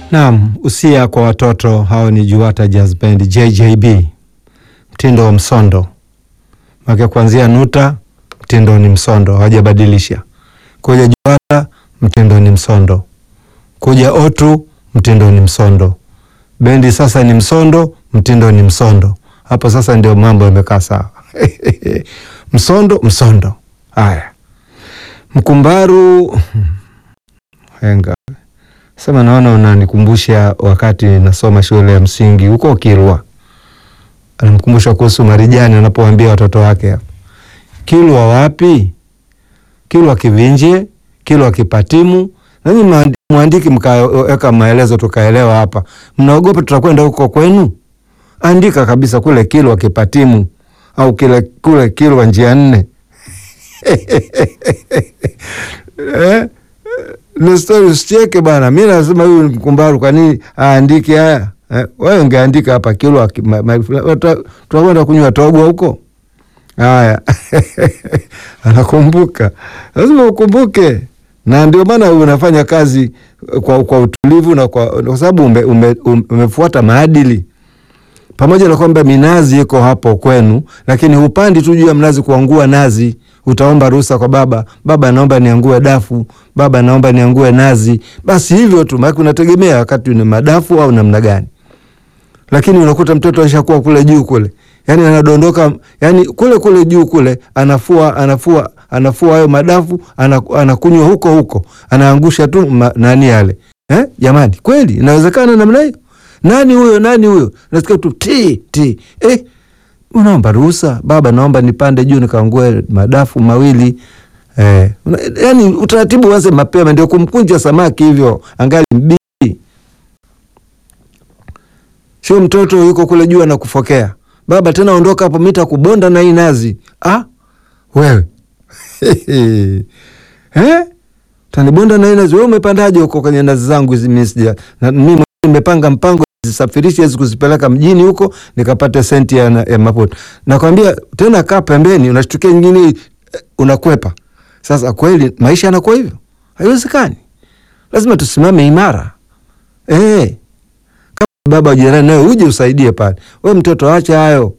Naam, usia kwa watoto hao ni Juwata Jazz Band JJB, mtindo wa msondo make kuanzia nuta, mtindo ni msondo, hawajabadilisha. Kuja Juwata, mtindo ni msondo. Kuja Otu, mtindo ni msondo. Bendi sasa ni msondo, mtindo ni msondo. Hapo sasa ndio mambo yamekaa sawa. Msondo, msondo. Haya, Mkumbaru henga sema, naona unanikumbusha wakati nasoma shule ya msingi huko Kilwa. Anamkumbusha kuhusu Marijani anapowaambia watoto wake hapa, Kilwa wapi? Kilwa Kivinje, Kilwa Kipatimu. Nanyi mwandiki mkaweka maelezo tukaelewa hapa. Mnaogopa tutakwenda huko kwenu? Andika kabisa kule Kilwa Kipatimu au kile kule Kilwa njia nne. Eh? Nestori usicheke bana. Mi nasema huyu Mkumbaru kwa nini aandike haya? Eh, wewe ungeandika hapa Kilwa tutakwenda kunywa togwa huko. Haya. Anakumbuka. Lazima ukumbuke. Na ndio maana unafanya kazi kwa, kwa utulivu na kwa, kwa sababu ume, ume, umefuata maadili pamoja na kwamba minazi iko hapo kwenu, lakini hupandi tu juu ya mnazi kuangua nazi. Utaomba ruhusa kwa baba, baba naomba niangue dafu, baba naomba niangue nazi. Basi hivyo tu, maana unategemea wakati ni madafu au namna gani. Lakini unakuta mtoto alishakuwa kule juu kule, yani anadondoka, yani kule kule juu kule, anafua anafua anafua hayo madafu, anakunywa huko huko, anaangusha tu ma, nani yale eh? Jamani, kweli inawezekana namna hiyo? Nani huyo? Nani huyo? Nasikia tu ti ti. Eh, unaomba ruhusa baba, naomba nipande juu nikaangue madafu mawili. Eh, yani utaratibu uanze mapema, ndio kumkunja samaki hivyo angali mbichi. Sio mtoto yuko kule juu anakufokea baba, tena ondoka hapo, mita kubonda na hii nazi. Ah, wewe eh, tanibonda na hii nazi. Wewe umepandaje huko kwenye nazi zangu hizi? Mimi sija mimi nimepanga mpango zisafirishe hizi kuzipeleka mjini huko nikapate senti ya, ya mafuta. Nakwambia tena, kaa pembeni, unashtukia nyingine unakwepa. Sasa kweli maisha yanakuwa hivyo? Haiwezekani, lazima tusimame imara eh. Kama baba jirani nawe uje usaidie pale, we mtoto acha hayo.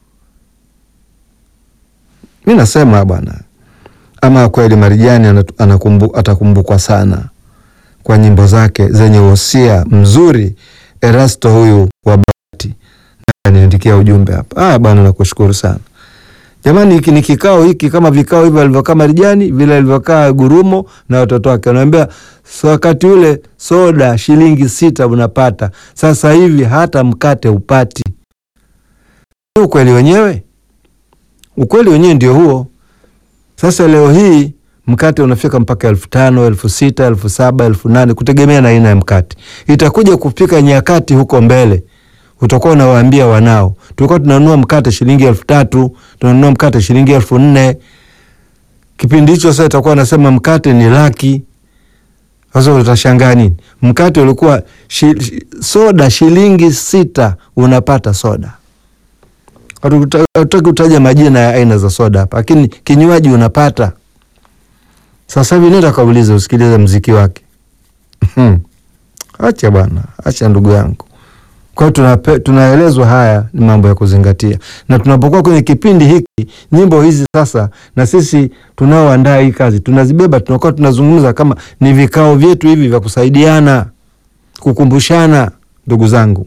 Mi nasema bwana, ama kweli Marijani anakumbu, atakumbukwa sana kwa nyimbo zake zenye wosia mzuri. Erasto huyu wa Bahati aniandikia ujumbe hapa. Ah bwana, nakushukuru sana jamani. Hiki ni kikao hiki kama vikao hivi alivyokaa Marijani vile alivyokaa Gurumo na watoto wake, anaambia so, wakati ule soda shilingi sita unapata, sasa hivi hata mkate upati. Ukweli wenyewe, ukweli wenyewe ndio huo. Sasa leo hii mkate unafika mpaka elfu tano elfu sita elfu saba elfu nane kutegemea na aina ya mkate. Itakuja kufika nyakati huko mbele utakuwa unawaambia wanao, tulikuwa tunanunua mkate shilingi elfu tatu tunanunua mkate shilingi elfu nne Kipindi hicho sasa itakuwa nasema mkate ni laki. Sasa utashangaa nini? Mkate ulikuwa shi, soda shilingi sita unapata soda. Hatutaki kutaja majina ya aina za soda hapa, lakini kinywaji unapata sasa hivi nenda kaulize, usikilize mziki wake. Acha bwana, acha ndugu yangu. Kwa hiyo tunaelezwa haya ni mambo ya kuzingatia, na tunapokuwa kwenye kipindi hiki, nyimbo hizi sasa, na sisi tunaoandaa hii kazi tunazibeba, tunakuwa tunazungumza kama ni vikao vyetu hivi vya kusaidiana, kukumbushana. Ndugu zangu,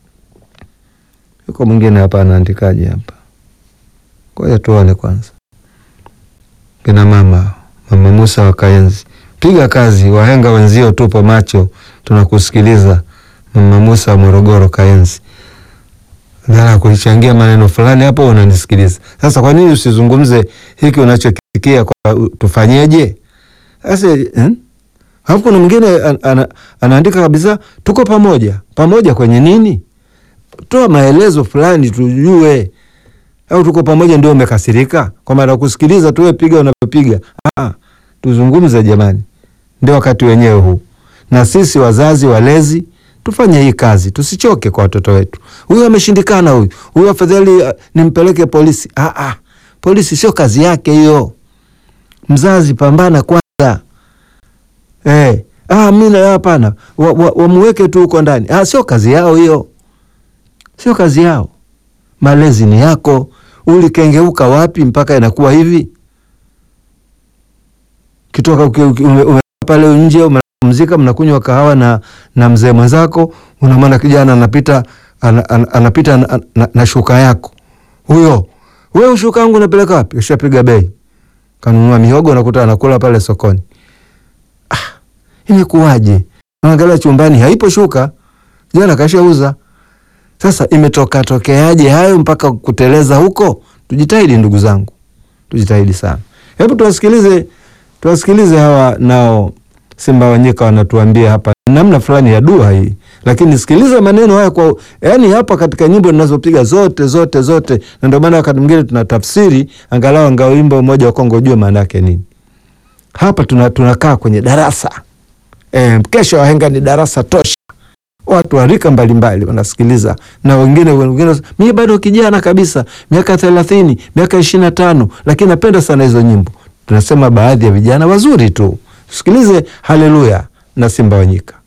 yuko mwingine hapa anaandikaje hapa? Ngoja tuone kwanza, kina mama Mama Musa wa Kayenzi, piga kazi, wahenga wenzio, tupo macho, tunakusikiliza. Mama Musa wa Morogoro Kayenzi, dhara kuichangia maneno fulani hapo, unanisikiliza sasa. Kwa nini usizungumze hiki unachokisikia kwa tufanyeje? Sasa hmm? Alafu kuna mwingine an, an, anaandika kabisa, tuko pamoja. Pamoja kwenye nini? Toa maelezo fulani tujue au tuko pamoja ndio umekasirika kwa maana kusikiliza tuwe piga unavyopiga. Ah, tuzungumze jamani, ndio wakati wenyewe huu, na sisi wazazi walezi tufanye hii kazi, tusichoke kwa watoto wetu. Huyu ameshindikana, huyu huyu afadhali uh, nimpeleke polisi. Ah, ah, polisi sio kazi yake hiyo. Mzazi pambana kwanza, eh, Ah, mimi hapana, wamuweke wa, wa tu huko ndani. Ah, sio kazi yao hiyo, sio kazi yao. Malezi ni yako. Ulikengeuka wapi mpaka inakuwa hivi? Kitoka ume, pale nje umepumzika, mnakunywa kahawa na, na mzee mwenzako, unamwona kijana anapita an, an, anapita na, na, na shuka yako huyo. Wewe shuka yangu unapeleka wapi? Ushapiga bei, kanunua mihogo, nakuta anakula pale sokoni. Ah, imekuwaje? Naangalia chumbani haipo shuka, jana kashauza. Sasa imetoka tokeaje hayo mpaka kuteleza huko? Tujitahidi ndugu zangu, tujitahidi sana. Hebu tuwasikilize, tuwasikilize hawa nao Simba Wanyika wanatuambia hapa namna fulani ya dua hii, lakini sikiliza maneno haya kwa yani, hapa katika nyimbo ninazopiga zote zote zote, na ndio maana wakati mwingine tuna tafsiri angalau angao wimbo mmoja wa Kongo ujue maana yake nini. Hapa tuna tunakaa kwenye darasa e, kesho wahenga ni darasa tosha watu wa rika mbalimbali wanasikiliza, na wengine wengine, mimi bado kijana kabisa, miaka thelathini, miaka ishirini na tano, lakini napenda sana hizo nyimbo. Tunasema baadhi ya vijana wazuri tu. Sikilize Haleluya na Simba Wanyika.